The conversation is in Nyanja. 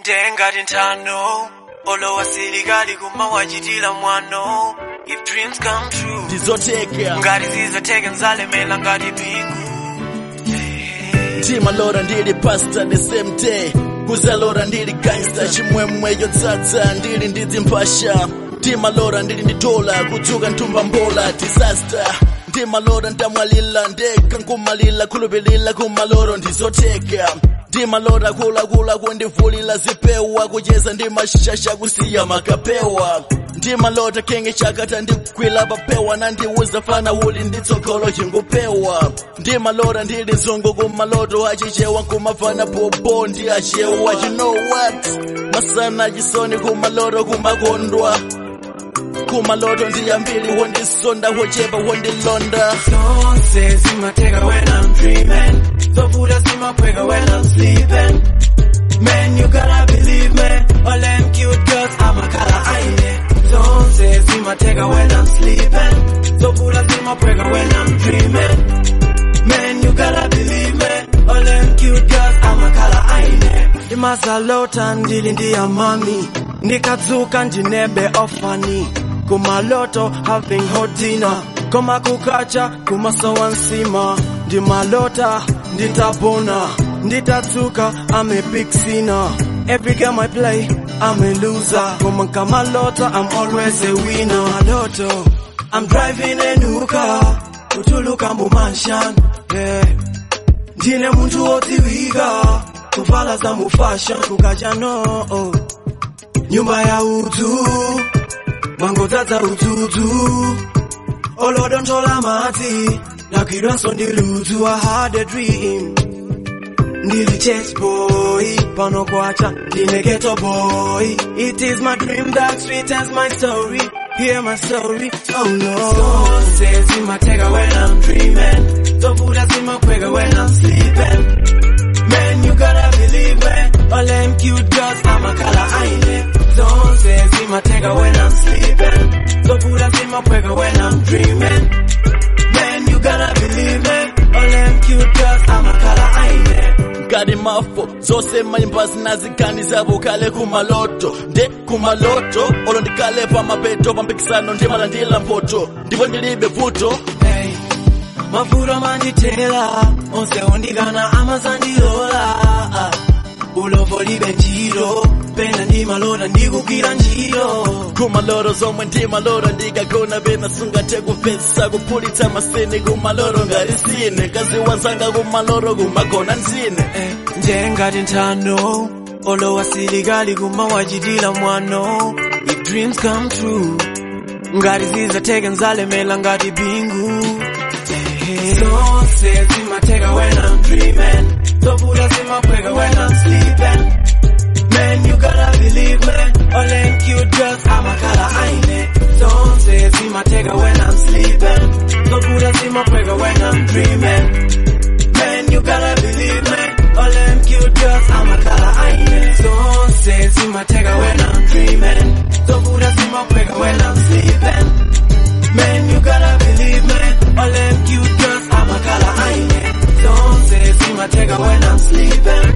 ndengati nthano olowa silikali kumawachitira mwano if dreams come true ndizoteka ngati zizotheka nzalemera ngati bingu ndimalora ndili pasta the same day kuzalora ndili gangsta chimwemwe yotsatsa ndili ndi dzimpasha ndimalora ndili ndi dola kudzuka nthumba mbola disaster ndimalora ndamwalila ndeka nkumalila khulupilila kumaloro ndizoteka ndimalora kulakula kundivulila zipewa kucheza ndi mashasha kusiya makapewa ndimalota kenge chakata ndikwila papewa nandiuza fana uli nditsogolo chingupewa ndimalora ndili nzungu kumaloto achichewa nkumafana popo ndi achewa you know what masana chisoni kumaloto kumakondwa kumaloto ndiyambili wondisonda wochepa wondilonda zonse zimatheka when i'm dreaming zovuta zimaphweka when i'm sleeping man you gotta believe me all them cute girls amakhala aine zonse zimatheka when i'm sleeping zovuta zimaphweka when i'm dreaming man you gotta believe me all them cute girls amakhala aine ndimazalota ndili ndiyamami ndikadzuka ndinebe ofani kumaloto having hot dinner koma kukacha kumasowa nsima ndimalota nditabona nditatsuka I'm a big sinner every game I play I'm a loser koma nkamalota I'm always a winner maloto I'm driving a new car kutuluka mbumanshan yeah. ndine munthu wodziwika kuvala za mufashion kukacha no oh. nyumba ya udzu mangodzadza udzudzu olodonthola madzi lakwidwanso ndi ludzu I had a dream ndili church boy pano kwacha ndine ghetto boy it is my dream that sweetens my story hear my story oh no zonse zimatheka when i'm dreaming zovuta zimaphweka when i'm sleeping Man, you gotta believe me. All them cute girls, I'm a color aine. Zonse zimatheka when I'm sleeping. Zovuta zimaphweka when I'm dreaming. Man, you gotta believe me. All them cute girls, I'm a color aine. ngati mafo zonse mayimba zinazikani zabo kale kumaloto nde kumaloto olo ndikale pamapeto pampikisano ndimalandira mpoto ndipo ndilibe vuto Hey, mavuto mandithela onse ondikana amazandilola ulovo libe ntchito pena ndimalota ndikugwira ntchito kumaloro zomwe ndimaloro ndikagona pena sungathe kupesa kuphulitsa masini kumaloro ngati sine kazi wanzanga kumaloro kumagona nzine Eh, njengati nthano olowa silikali kumawachitira mwano if dreams come true ngati zizatheka nzalemera ngati bingu Eh, zonse zimatheka when I'm dreaming zovuta zimaphweka when I'm sleeping Man, you gotta believe me. All them cute girls, I'm a color aine. Zonse zimatheka when I'm sleeping. Zovuta zimaphweka when I'm dreaming. Man, you gotta believe me. All them cute girls, I'm a color aine. Zonse zimatheka when I'm dreaming. Zovuta zimaphweka when I'm sleeping. Man, you gotta believe me. All them cute girls, I'm a color aine. Zonse zimatheka when I'm sleeping.